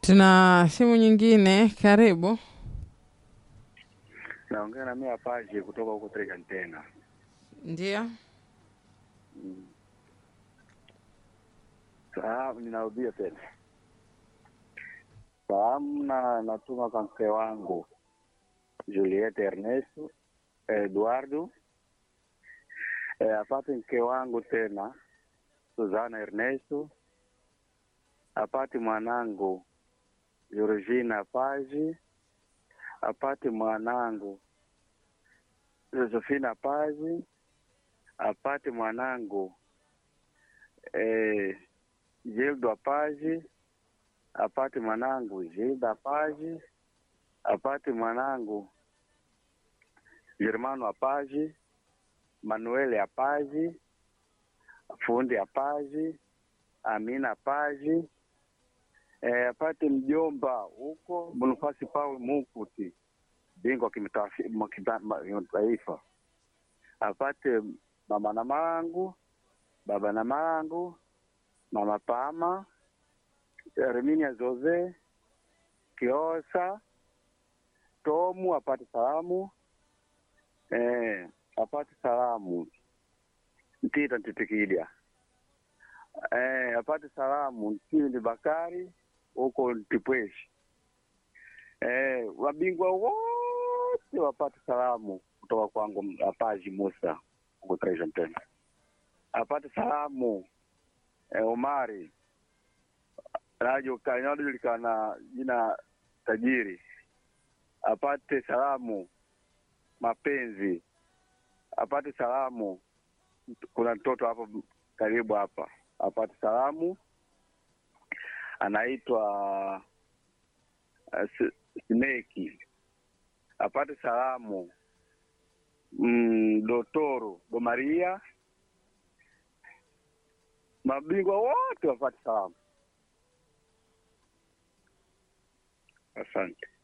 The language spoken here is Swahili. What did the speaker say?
Tuna simu nyingine, karibu. Naongea na mimi Apache kutoka huko Trega tena. Ndio, Salamu ninarudia tena. Salamu na natuma kwa mke wangu Julieta Ernesto Eduardo e, apate mke wangu tena Suzana Ernesto apate mwanangu Georgina Paji apate mwanangu Josephina Paji apate mwanangu eh, Gildo Apaji apate mwanangu Gilda Apaji apate mwanangu Germano Apaji Manuel Apaji Fundi Apaji Amina Apaji eh, apate mjomba huko Bonifasi Paul Mukuti bingwa kimataifa apate mama na mangu baba na mangu mama Pama Herminia Jose Kiosa Tomu apate salamu eh, apate salamu Ntita Ntitikidia eh, apate salamu Ntindi Bakari huko Ntipweshi eh, wabingwa wote wapate salamu kutoka kwangu Apaji Musa huko Treasure tena apate salamu eh, Omari inayojulikana jina tajiri apate salamu mapenzi apate salamu kuna mtoto hapo karibu hapa apate salamu anaitwa uh, Sneki apate salamu mm, Dotoro Domaria mabingwa wote wapate salamu. Asante.